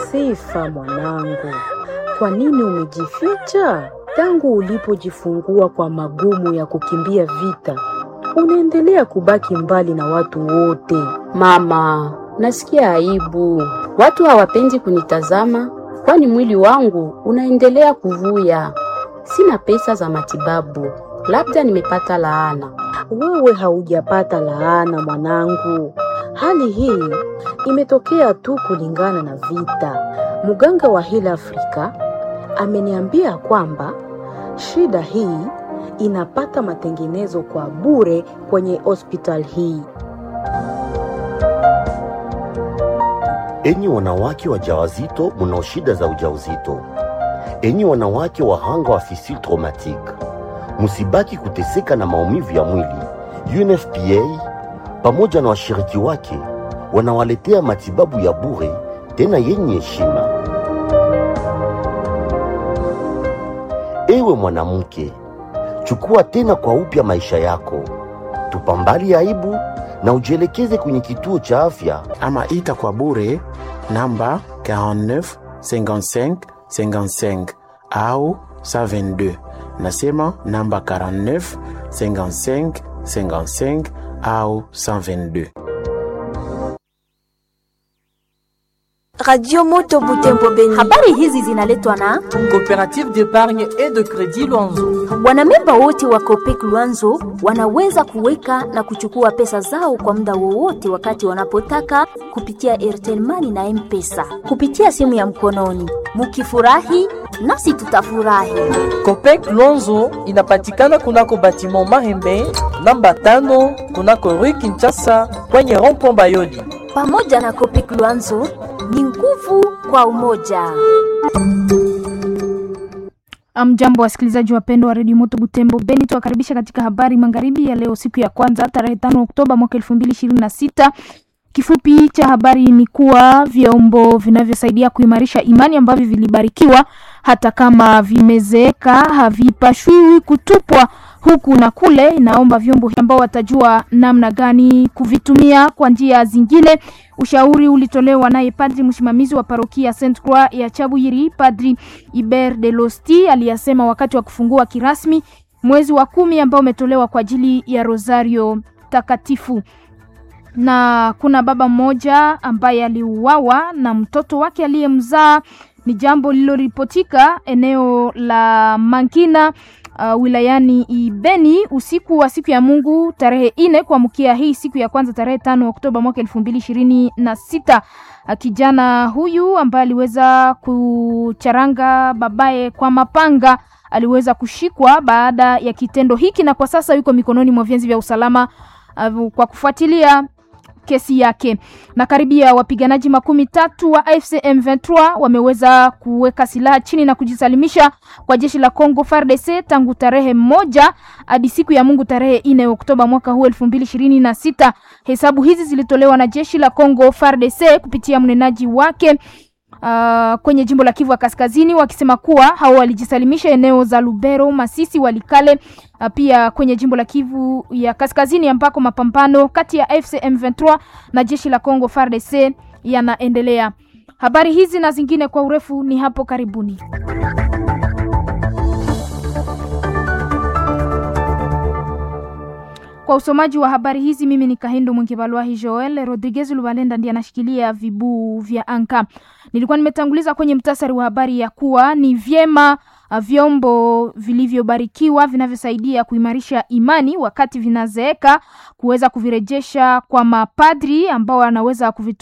Sifa mwanangu, kwa nini umejificha? Tangu ulipojifungua kwa magumu ya kukimbia vita, unaendelea kubaki mbali na watu wote. Mama, nasikia aibu. Watu hawapendi kunitazama, kwani mwili wangu unaendelea kuvuya. Sina pesa za matibabu, labda nimepata laana. Wewe haujapata laana mwanangu, hali hii imetokea tu kulingana na vita. Mganga wa Heal Africa ameniambia kwamba shida hii inapata matengenezo kwa bure kwenye hospital hii. Enyi wanawake wajawazito mnao shida za ujauzito, enyi wanawake wahanga wa fistule traumatique, msibaki kuteseka na maumivu ya mwili. UNFPA pamoja na washiriki wake wanawaletea matibabu ya bure tena yenye heshima. Ewe mwanamke, chukua tena kwa upya maisha yako, tupambali aibu na ujielekeze kwenye kituo cha afya ama ita kwa bure namba 49 55 55 au 122. Nasema namba 49 55 55 au 122. Radio Moto Butembo Beni. Habari hizi zinaletwa na Coopérative d'épargne et de crédit Luanzo. wanamemba wote wa Copec Luanzo wanaweza kuweka na kuchukua pesa zao kwa muda wowote wakati wanapotaka kupitia Airtel Money na M-Pesa kupitia simu ya mkononi. Mukifurahi nasi tutafurahi. Copec Luanzo inapatikana kunako batiment Mahembe namba tano kunako Rue Kinshasa kwenye rond-point Bayoli. Pamoja na Copec Luanzo ni nguvu kwa umoja. Mjambo wasikilizaji wapendwa wa redio Moto Butembo Beni, tuwakaribisha katika habari magharibi ya leo, siku ya kwanza tarehe tano Oktoba mwaka elfu mbili ishirini na sita. Kifupi cha habari ni kuwa vyombo vinavyosaidia kuimarisha imani ambavyo vilibarikiwa hata kama vimezeeka havipashwi kutupwa huku na kule. Inaomba vyombo ambao watajua namna gani kuvitumia kwa njia zingine. Ushauri ulitolewa naye padri msimamizi wa parokia Saint Croix ya Chabuyiri, Padri Iber de Losti aliyasema wakati wa kufungua kirasmi mwezi wa kumi ambao umetolewa kwa ajili ya Rosario takatifu na kuna baba mmoja ambaye aliuawa na mtoto wake aliyemzaa. Ni jambo lililoripotika eneo la Mankina uh, wilayani Ibeni usiku wa siku ya Mungu tarehe ine kuamkia hii siku ya kwanza tarehe tano Oktoba mwaka elfu mbili ishirini na sita. Uh, kijana huyu ambaye aliweza kucharanga babaye kwa mapanga aliweza kushikwa baada ya kitendo hiki na kwa sasa yuko mikononi mwa vyanzi vya usalama uh, kwa kufuatilia kesi yake. Na karibia wapiganaji makumi tatu wa AFC M23 wameweza kuweka silaha chini na kujisalimisha kwa jeshi la Congo FARDC tangu tarehe moja hadi siku ya Mungu tarehe ine Oktoba mwaka huu elfu mbili ishirini na sita. Hesabu hizi zilitolewa na jeshi la Congo FARDC kupitia mnenaji wake Uh, kwenye jimbo la Kivu ya Kaskazini wakisema kuwa hao walijisalimisha eneo za Lubero, Masisi, Walikale, uh, pia kwenye jimbo la Kivu ya Kaskazini ambako mapambano kati ya AFC M23 na jeshi la Congo FARDC yanaendelea. Habari hizi na zingine kwa urefu ni hapo karibuni. Kwa usomaji wa habari hizi mimi ni Kahindo Mwingibalwahi Joel Rodriguez Lubalenda ndiye anashikilia vibuu vya anka. Nilikuwa nimetanguliza kwenye mtasari wa habari ya kuwa ni vyema uh, vyombo vilivyobarikiwa vinavyosaidia kuimarisha imani wakati vinazeeka kuweza kuvirejesha kwa mapadri ambao wanaweza kuvitu